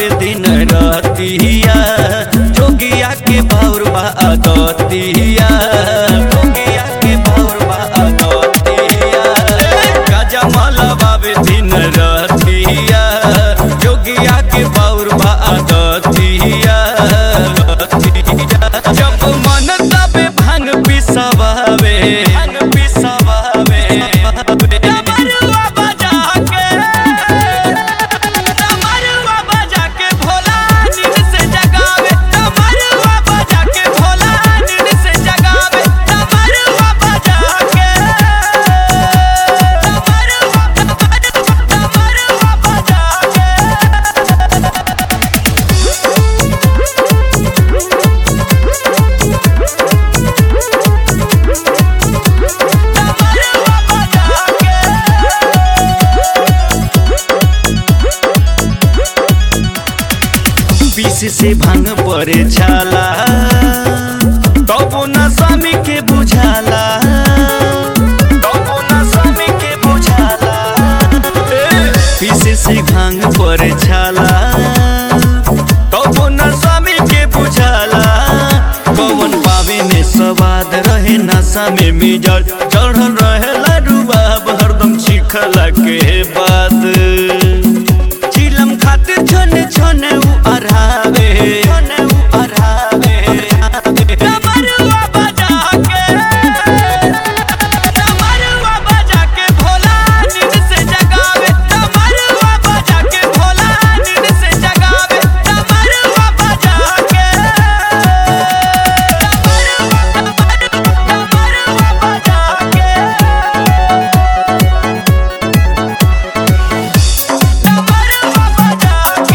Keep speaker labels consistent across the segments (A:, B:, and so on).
A: बाबे दिन रतिया जोगिया के बाउर बा दतिया जोगिया के बाउर बा दतिया गाजा माला बाबे दिन रतिया जोगिया के बाउर बा दतिया जब मन तबे भांग पिसवावे भांग पिसवावे डमरुआ बजा के डमरुआ बजा के भोला नींद से जगावे डमरुआ बजा के भोला नींद से जगावे डमरुआ बजा के डमरुआ डमरुआ बजा के डमरुआ बजा के बीस से भांग परे छाला तबो न स्वामी के बुझाला तबो न स्वामी के बुझाला बीस से भांग परे छाला तबो न स्वामी के बुझाला पवन पावे में स्वाद रहे नशा में मिजल चढ़ल रहे लडुबाब हरदम चिखला के बाद चिलम खातिर छोने छोने उ अरहावे छोने उ अरहावे डमरुआ बजा के डमरुआ बजा के भोला नींद से जगावे डमरुआ बजा के भोला नींद से जगावे डमरुआ बजा के डमरुआ बजा के डमरुआ बजा के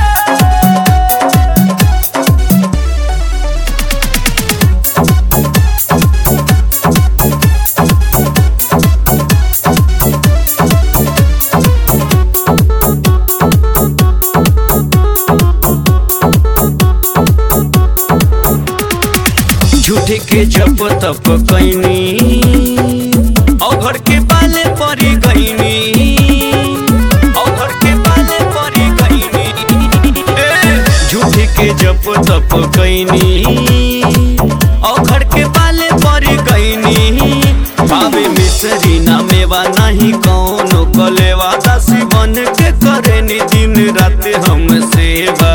A: झूठे के जप तप कैनी औघर के पाले परी गईनी औघर के पाले परी गईनी झूठे के जप तप कैनी औघर के पाले परी गईनी पावे मिसरी ना मेवा नहीं कौनो कलेवा दासी बन के करे नी दिन रात हम सेवा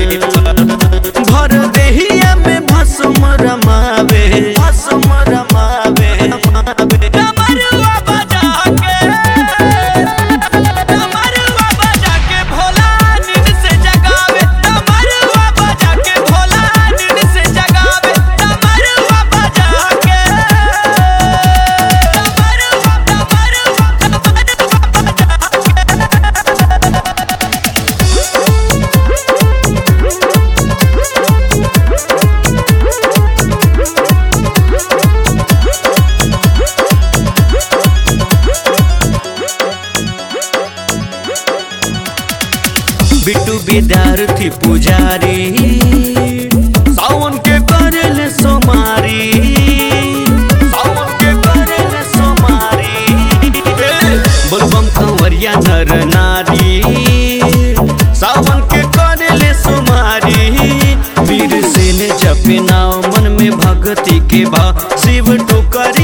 A: भर देहिया में भस्म रमावे भस्म रमावे डमरुआ बजा के डमरुआ बजा के भोला नींद से जगावे डमरुआ बजा के भोला नींद से जगावे डमरुआ बजा के डमरुआ डमरुआ बिट्टू विद्यार्थी पुजारी सावन के करेल सोमारी सावन के करेल सोमारी बोलबम कंवरिया नर नारी सावन के करेल सोमारी वीर से ने जपे नाव मन में भक्ति के भाव शिव टोकर